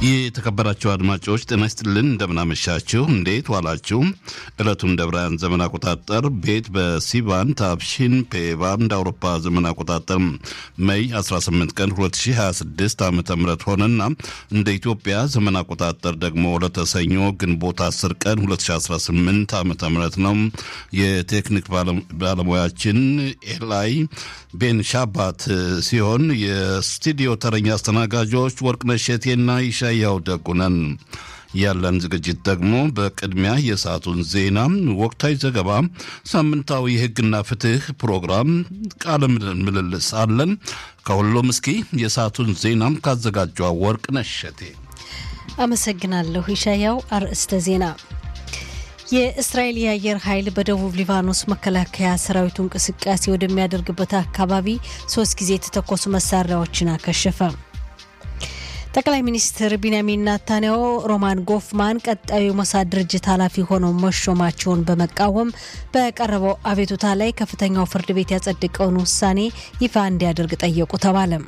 የተከበራችሁ አድማጮች ጤና ይስጥልን፣ እንደምናመሻችሁ፣ እንዴት ዋላችሁ? ዕለቱን እንደ ብርሃን ዘመን አቆጣጠር ቤት በሲቫን ታብሺን ፔቫን እንደ አውሮፓ ዘመን አቆጣጠር ሜይ 18 ቀን 2026 ዓ ም ሆነና እንደ ኢትዮጵያ ዘመን አቆጣጠር ደግሞ ለተሰኞ ግንቦት 10 ቀን 2018 ዓ ም ነው። የቴክኒክ ባለሙያችን ኤላይ ቤን ሻባት ሲሆን የስቱዲዮ ተረኛ አስተናጋጆች ወርቅነሽ እሸቴና ይሻያው ደጉነን። ያለን ዝግጅት ደግሞ በቅድሚያ የሰዓቱን ዜና፣ ወቅታዊ ዘገባ፣ ሳምንታዊ የሕግና ፍትህ ፕሮግራም፣ ቃለ ምልልስ አለን። ከሁሉም እስኪ የሰዓቱን ዜናም ካዘጋጇ ወርቅነሽ እሸቴ አመሰግናለሁ። ይሻያው አርዕስተ ዜና የእስራኤል የአየር ኃይል በደቡብ ሊባኖስ መከላከያ ሰራዊቱ እንቅስቃሴ ወደሚያደርግበት አካባቢ ሶስት ጊዜ የተተኮሱ መሳሪያዎችን አከሸፈ። ጠቅላይ ሚኒስትር ቢንያሚን ናታንያሁ ሮማን ጎፍማን ቀጣዩ የሞሳድ ድርጅት ኃላፊ ሆነው መሾማቸውን በመቃወም በቀረበው አቤቱታ ላይ ከፍተኛው ፍርድ ቤት ያጸደቀውን ውሳኔ ይፋ እንዲያደርግ ጠየቁ ተባለም።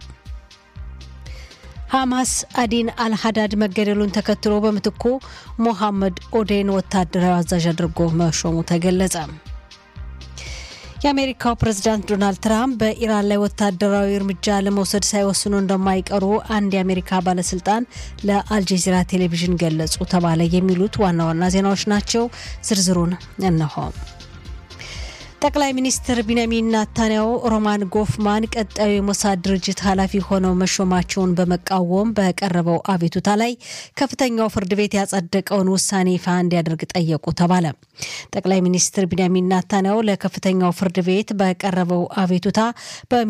ሐማስ አዲን አልሀዳድ መገደሉን ተከትሎ በምትኩ ሞሐመድ ኦዴን ወታደራዊ አዛዥ አድርጎ መሾሙ ተገለጸ። የአሜሪካው ፕሬዝዳንት ዶናልድ ትራምፕ በኢራን ላይ ወታደራዊ እርምጃ ለመውሰድ ሳይወስኑ እንደማይቀሩ አንድ የአሜሪካ ባለስልጣን ለአልጀዚራ ቴሌቪዥን ገለጹ ተባለ። የሚሉት ዋና ዋና ዜናዎች ናቸው። ዝርዝሩን እነሆ። ጠቅላይ ሚኒስትር ቢንያሚን ናታንያሁ ሮማን ጎፍማን ቀጣዩ የሞሳድ ድርጅት ኃላፊ ሆነው መሾማቸውን በመቃወም በቀረበው አቤቱታ ላይ ከፍተኛው ፍርድ ቤት ያጸደቀውን ውሳኔ ይፋ እንዲያደርግ ጠየቁ ተባለ። ጠቅላይ ሚኒስትር ቢንያሚን ናታንያሁ ለከፍተኛው ፍርድ ቤት በቀረበው አቤቱታ